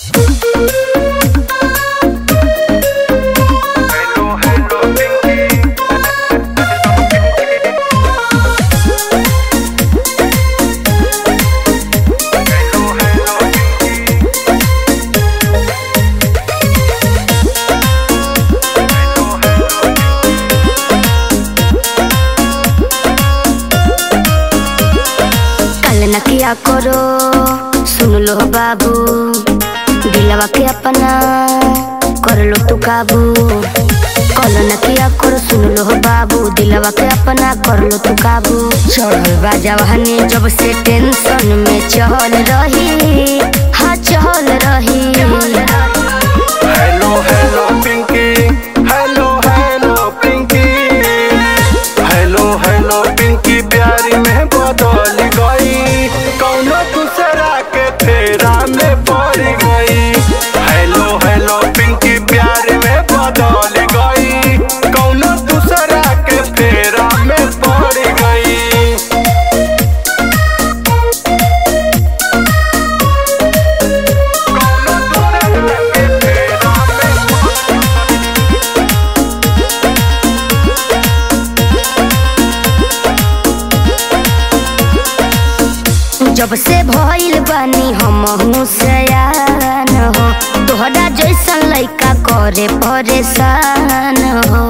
Hello, hello, Pinky. Hello, hello, Pinky. Hello, hello, कल न किया करो सुन लो बाबू दिलवा के अपना कर लो तू काबू कल न किया करो सुन लो बाबू दिलवा के अपना कर लो तू काबू चढ़ल बा जवानी जब से टेंशन में चल रही हाँ चल रही Hello, hello, Pinky. Hello, hello, Pinky. Hello, hello, Pinky. प्यारी में बदल गई कौनो दूसरा के फेरा में पड़ गई हेलो हेलो पिंकी प्यार में बदल गई कौनो दूसरा के फेरा में पड़ गई कौनो दूसरा के फेरा में जब से भइल बानी हम सयान हो तोहरा जैसन लइका करे परेशान हो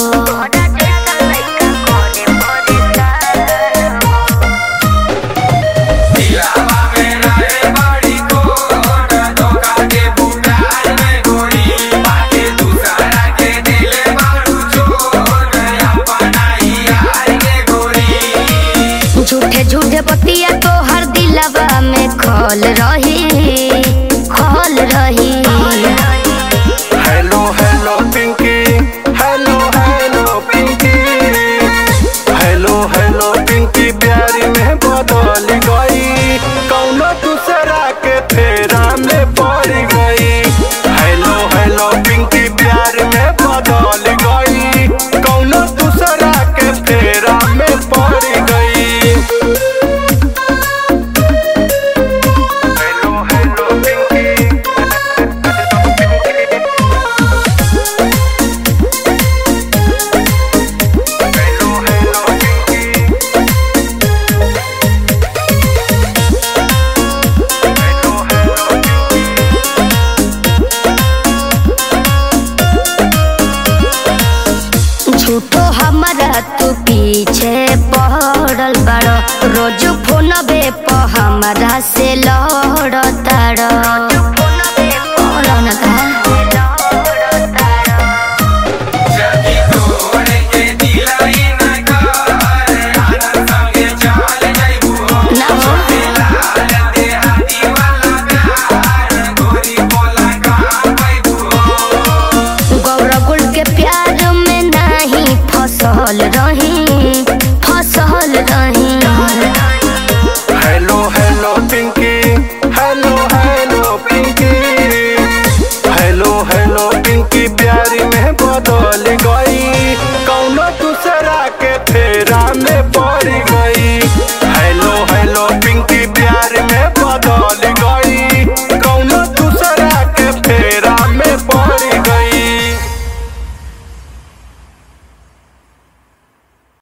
झूठे झूठे बतिया तोहर दिलवा में खल रही खल रही hello hello Pinky hello hello Pinky hello hello Pinky प्यारी में बदल गई कौनो दूसरा के फेरा में पड़ गई हेलो हेलो पिंकी प्यार में बदल गई कौनो दूसरा के फेरा में पड़ गई hello hello Pinky hello hello Pinky hello hello Pinky झूठो हमारा तू पीछे पड़ल बड़ो रोज फोन बे प हमारा से लड़